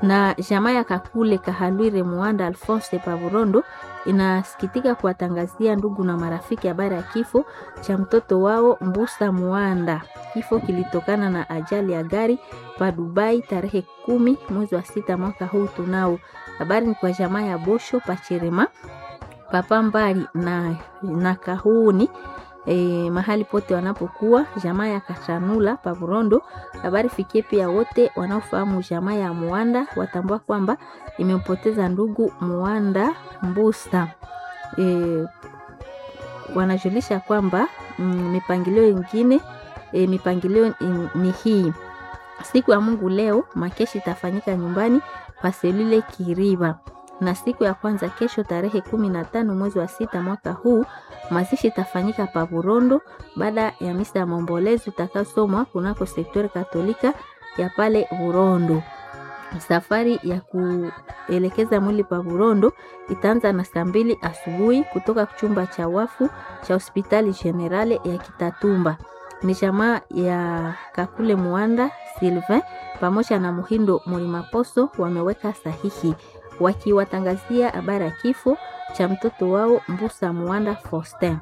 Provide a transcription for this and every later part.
na jamaa ya Kakule Kahalwire Muanda Alphonse Pavurondo inasikitika kuwatangazia ndugu na marafiki habari ya kifo cha mtoto wao Mbusa Muanda. Kifo kilitokana na ajali ya gari pa Dubai tarehe kumi mwezi wa sita mwaka huu tunao. Habari ni kwa jamaa ya Bosho Pachirema Papa Mbali na, na Kahuni e, mahali pote wanapokuwa jamaa ya Kachanula Pavurondo. Habari fikie pia wote wanaofahamu jamaa ya Muanda watambua kwamba imempoteza ndugu Muanda Mbusa. E, wanajulisha kwamba mm, mipangilio ingine e, mipangilio ni hii siku ya Mungu leo makeshi itafanyika nyumbani pa selule Kiriba na siku ya kwanza kesho tarehe kumi na tano mwezi wa sita mwaka huu mazishi itafanyika pa Burondo baada ya misa ya maombolezo utakayosomwa kunako sektori katolika ya pale Burondo. Safari ya kuelekeza mwili pa Burondo itaanza na saa mbili asubuhi kutoka chumba cha wafu cha hospitali generale ya Kitatumba. Ni jamaa ya Kakule Muanda Sylvain pamoja na Muhindo Mulimaposo wameweka sahihi wakiwatangazia habari ya kifo cha mtoto wao Mbusa Muanda Faustin.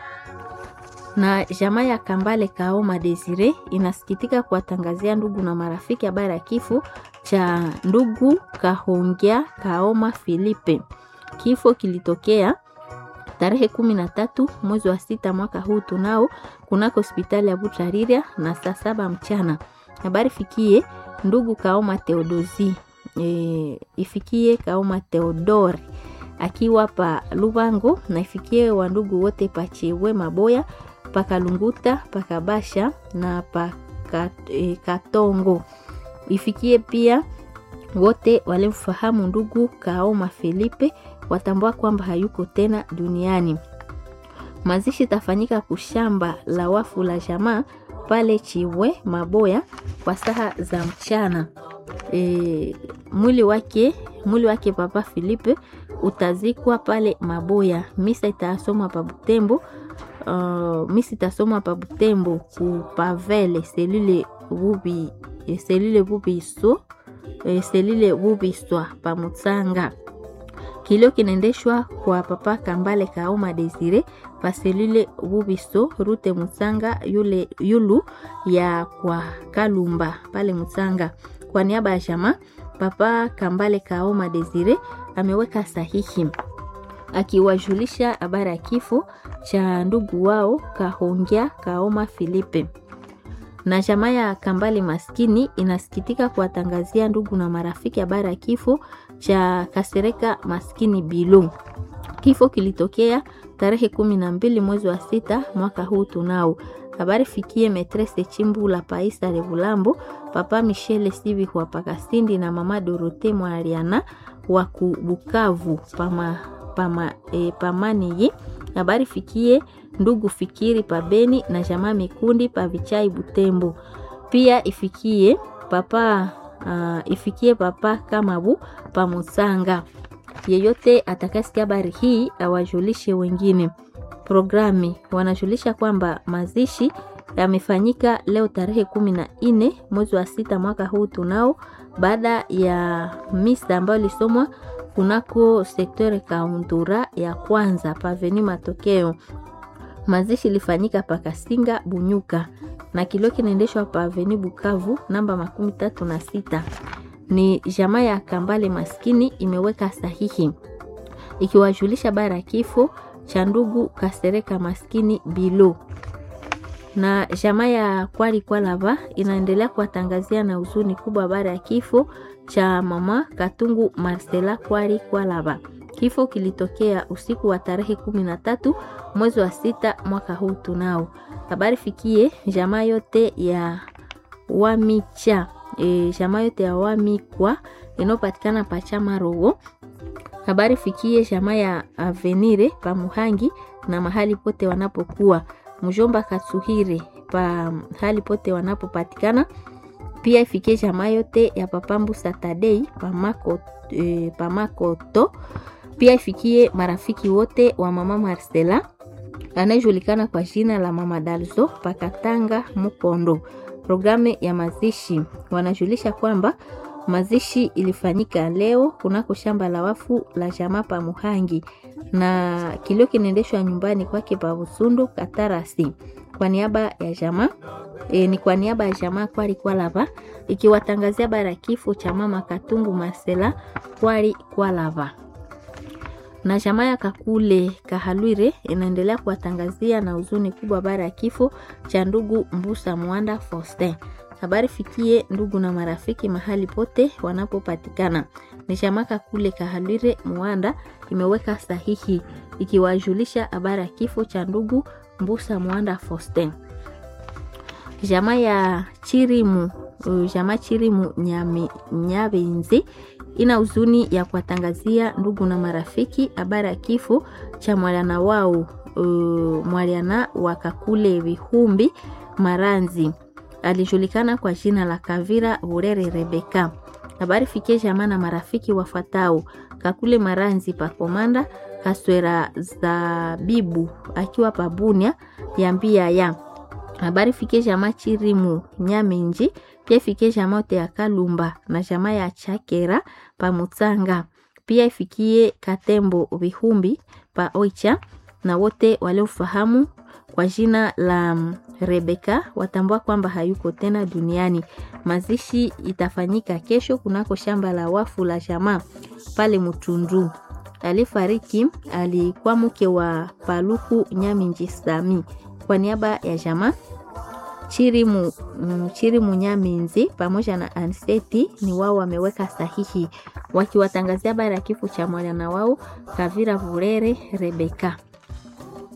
Na jamaa ya Kambale Kaoma Desire inasikitika kuwatangazia ndugu na marafiki habari ya kifo cha ndugu Kahongea Kaoma Filipe. Kifo kilitokea tarehe kumi na tatu mwezi wa sita mwaka huu tunao kunako hospitali ya Butariria na saa saba mchana. Habari fikie ndugu Kaoma Theodosi e, ifikie Kaoma Theodori akiwa pa Lubango na ifikie wandugu wote pachewe Maboya pakalunguta pakabasha na pakatongo e, ifikie pia wote walimfahamu ndugu Kaoma Filipe watambua kwamba hayuko tena duniani. Mazishi tafanyika kushamba la wafu la jamaa pale Chiwe Maboya kwa saa za mchana. E, mwili wake mwili wake Papa Filipe utazikwa pale Maboya. Misa itasomwa pa Butembo. Uh, misa itasomwa pa Butembo ku Pavele selile bubi selile bubiso selile bubiswa pa Mutsanga. Kilio kinaendeshwa kwa Papa Kambale Kaoma Desire pa selule Bubiso rute Mutsanga yule yulu ya kwa Kalumba pale Mutsanga. Kwa niaba ya jamaa Papa Kambale Kaoma Desire ameweka sahihi akiwajulisha habari ya kifo cha ndugu wao Kahongea Kaoma Filipe na jamaa ya Kambale maskini inasikitika kuwatangazia ndugu na marafiki habari ya kifo cha Kasereka maskini Bilo. Kifo kilitokea tarehe kumi na mbili mwezi wa sita mwaka huu tunao. Habari fikie metrese Chimbula Paisa Levulambo, papa Michele Sivi wa Pakasindi na mama Dorote Mwariana wa Kubukavu pama, pama, e, pamaniyi. Habari fikie ndugu Fikiri Pabeni na jamaa Mikundi pa Vichai Butembo. Pia ifikie papa uh, ifikie papa Kamabu pa Musanga. Yeyote atakasikia habari hii awajulishe wengine. Programi wanajulisha kwamba mazishi yamefanyika leo tarehe kumi na nne mwezi wa sita mwaka huu tunao, baada ya misa ambayo ilisomwa kunako sektore kaundura ya kwanza paveni matokeo mazishi ilifanyika pakasinga Bunyuka na kilio kinaendeshwa pa aveni Bukavu namba makumi tatu na sita. Ni jamaa ya Kambale maskini imeweka sahihi ikiwajulisha bara ya kifo cha ndugu Kasereka maskini Bilo na jamaa ya Kwali Kwalava inaendelea kuwatangazia na huzuni kubwa bara ya kifo cha mama Katungu Marcela Kwali Kwalava. Kifo kilitokea usiku wa tarehe kumi na tatu mwezi wa sita mwaka huu tunao. Habari fikie jamaa yote ya Wamicha e, jamaa yote ya Wamikwa inayopatikana pachama rogo. Habari fikie jamaa ya Avenire pa Muhangi na mahali pote wanapokuwa mjomba Katsuhire pa hali pote wanapopatikana. Pia ifikie jamaa yote ya papambu Satadei pamako, e, pamakoto pia ifikie marafiki wote wa mama Marcela anayejulikana kwa jina la mama Dalzo pakatanga Mukondo. Programu ya mazishi wanajulisha kwamba Mazishi ilifanyika leo kunako shamba la wafu la jamaa pa Muhangi na kilio kinaendeshwa nyumbani kwake pa Busundu Katarasi kwa niaba ya jamaa e, ni kwa niaba ya jamaa Kwali Kwalava ikiwatangazia bara kifo cha mama Katungu Marcela Kwali Kwalava na jamaa ya Kakule Kahalwire inaendelea kuwatangazia na huzuni kubwa bara ya kifo cha ndugu Mbusa Mwanda Faustin. Habari fikie ndugu na marafiki mahali pote wanapopatikana. Ni jamaa Kakule Kahalwire Mwanda imeweka sahihi ikiwajulisha habari ya kifo cha ndugu Mbusa Mwanda Faustin. Jamaa ya Chirimu jamaa Chirimu Nyame, Nyabenzi ina huzuni ya kuwatangazia ndugu na marafiki habari ya kifo cha mwaliana wao uh, mwaliana wa Kakule Vihumbi Maranzi alijulikana kwa jina la Kavira Burere Rebeka. Habari fikie jamaa na marafiki wafatao Kakule Maranzi pa Komanda Kaswera Zabibu akiwa Pabunia yambia ya habari fikie jamaa Chirimu Nyamenji pia ifikie jamaa yote ya Kalumba na jamaa ya Chakera pa Mutsanga, pia ifikie Katembo Vihumbi pa Oicha na wote waliofahamu kwa jina la Rebeka watambua kwamba hayuko tena duniani. Mazishi itafanyika kesho kunako shamba la wafu la jamaa pale Mutundu. Alifariki alikuwa mke wa Paluku Nyaminji Sami. Kwa niaba ya jamaa Chirimu, Chirimu Nyaminzi pamoja na Anseti ni wao wameweka sahihi wakiwatangazia habari ya kifo cha mwana wao Kavira Vurere Rebeka.